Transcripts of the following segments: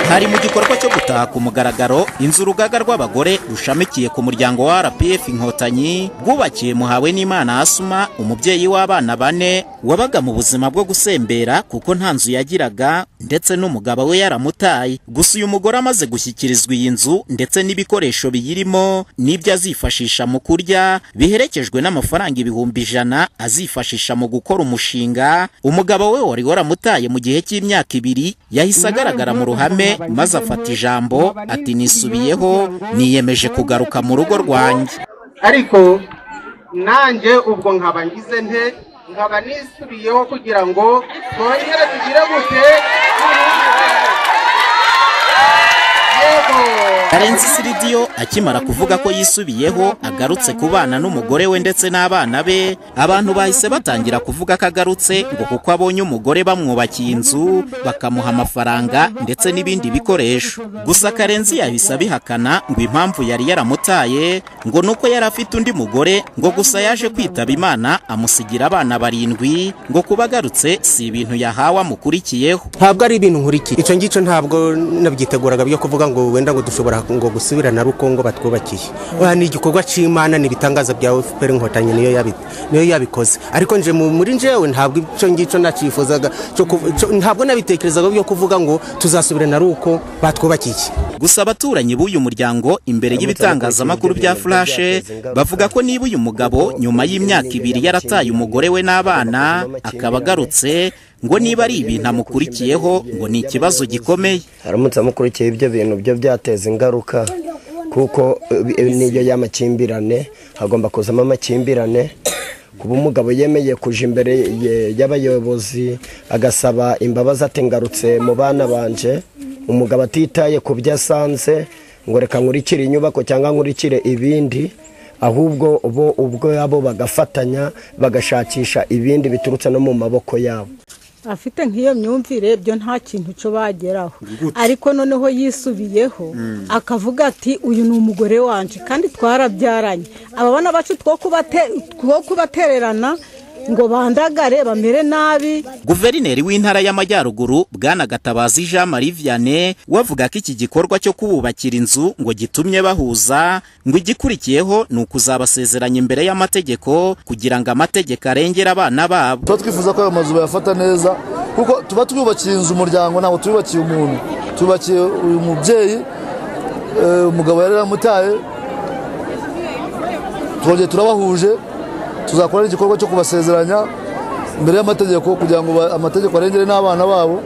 hari mu gikorwa cyo gutaha ku mugaragaro inzu urugaga rw'abagore rushamikiye ku muryango wa rpf inkotanyi bwubakiye muhawe n'imana asuma umubyeyi w'abana bane wabaga mu buzima bwo gusembera kuko nta nzu yagiraga ndetse n'umugabo we yaramutaye gusa uyu mugore amaze gushyikirizwa iyi nzu ndetse n'ibikoresho biyirimo n'ibyo azifashisha mu kurya biherekejwe n'amafaranga ibihumbi ijana azifashisha mu gukora umushinga umugabo we wari waramutaye mu gihe cy'imyaka ibiri yahise agaragara mu ruhame maze afata ijambo ati nisubiyeho niyemeje kugaruka mu rugo rwanjye ariko nanjye ubwo nkaba ngize nte nkaba nisubiyeho kugira ngo twongere tugire gute karenzi siridiyo akimara kuvuga ko yisubiyeho agarutse ku bana n'umugore we ndetse n'abana be abantu bahise batangira kuvuga ko agarutse ngo kuko abonye umugore bamwubakiye inzu bakamuha amafaranga ndetse n'ibindi bikoresho gusa karenzi yahise abihakana ngo impamvu yari yaramutaye ngo ni uko yari afite undi mugore ngo gusa yaje kwitaba imana amusigira abana barindwi ngo kuba agarutse si ibintu yahawe amukurikiyeho ntabwo ari ibintu nkurikiye icyo ngicyo ntabwo nabyiteguraga byo kuvuga ngo wenda ngo dushobora ngo gusubirana rukongo batwubakiye oya ni igikorwa cy'imana ni ibitangaza bya fpr inkotanyi niyo yabikoze ariko nje muri njyewe ntabwo icyo ngicyo nakifuzaga ntabwo nabitekerezaga byo kuvuga ngo tuzasubirana ruko batwubakiye gusa abaturanyi b'uyu muryango imbere y'ibitangazamakuru bya furashe bavuga ko niba uyu mugabo nyuma y'imyaka ibiri yarataye umugore we n'abana akaba agarutse ngo niba ari ibintu amukurikiyeho ngo ni ikibazo gikomeye haramutse amukurikiye ibyo bintu byo byateza ingaruka kuko niyo y'amakimbirane hagomba kuzamo amakimbirane kuba umugabo yemeye kuja imbere y'abayobozi agasaba imbabazi atengarutse mu bana banje umugabo atitaye ku byo asanze ngo reka nkurikire inyubako cyangwa nkurikire ibindi ahubwo bo ubwo yabo bagafatanya bagashakisha ibindi biturutse no mu maboko yabo afite nk'iyo myumvire byo nta kintu cyo bageraho ariko noneho yisubiyeho akavuga ati uyu ni umugore wanje kandi twarabyaranye ababona bacu two kubatererana ngo bandagare bamere nabi guverineri w'intara y'amajyaruguru bwana gatabazi jean marie vianney we avuga ko iki gikorwa cyo kububakira inzu ngo gitumye bahuza ngo igikurikiyeho ni ukuzabasezeranya imbere y'amategeko kugira ngo amategeko arengere abana babo tuba twifuza ko ayo mazu bayafata neza kuko tuba twubakiye inzu umuryango ntabwo tuyubakiye umuntu tubakiye uyu mubyeyi umugabo yari yaramutaye twongeye turabahuje tuzakora igikorwa cyo kubasezeranya imbere y'amategeko kugira ngo amategeko arengere n'abana babo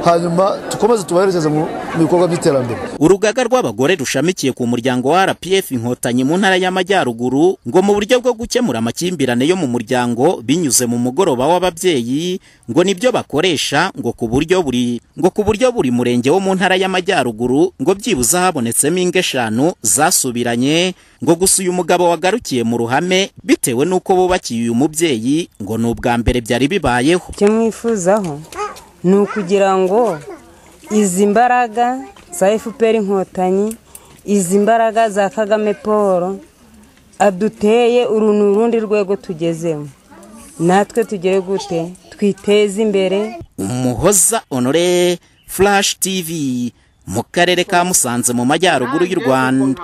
hanyuma dukomeze tubaherekeze mu bikorwa by'iterambere urugaga rw'abagore rushamikiye ku muryango wa rpf inkotanyi mu ntara y'amajyaruguru ngo mu buryo bwo gukemura amakimbirane yo mu muryango binyuze mu mugoroba w'ababyeyi ngo nibyo bakoresha ngo ku buryo buri ngo ku buryo buri murenge wo mu ntara y'amajyaruguru ngo byibuze habonetsemo ingo eshanu zasubiranye ngo gusa uyu mugabo wagarukiye mu ruhame bitewe n'uko bubakiye uyu mubyeyi ngo ni ubwa mbere byari bibayeho icyo mwifuzaho ni ukugira ngo izi mbaraga za fpr inkotanyi izi mbaraga za kagame paul aduteye uru ni urundi rwego tugezemo natwe tugere gute twiteze imbere umuhoza onore furashi tivi mu karere ka musanze mu majyaruguru y'u rwanda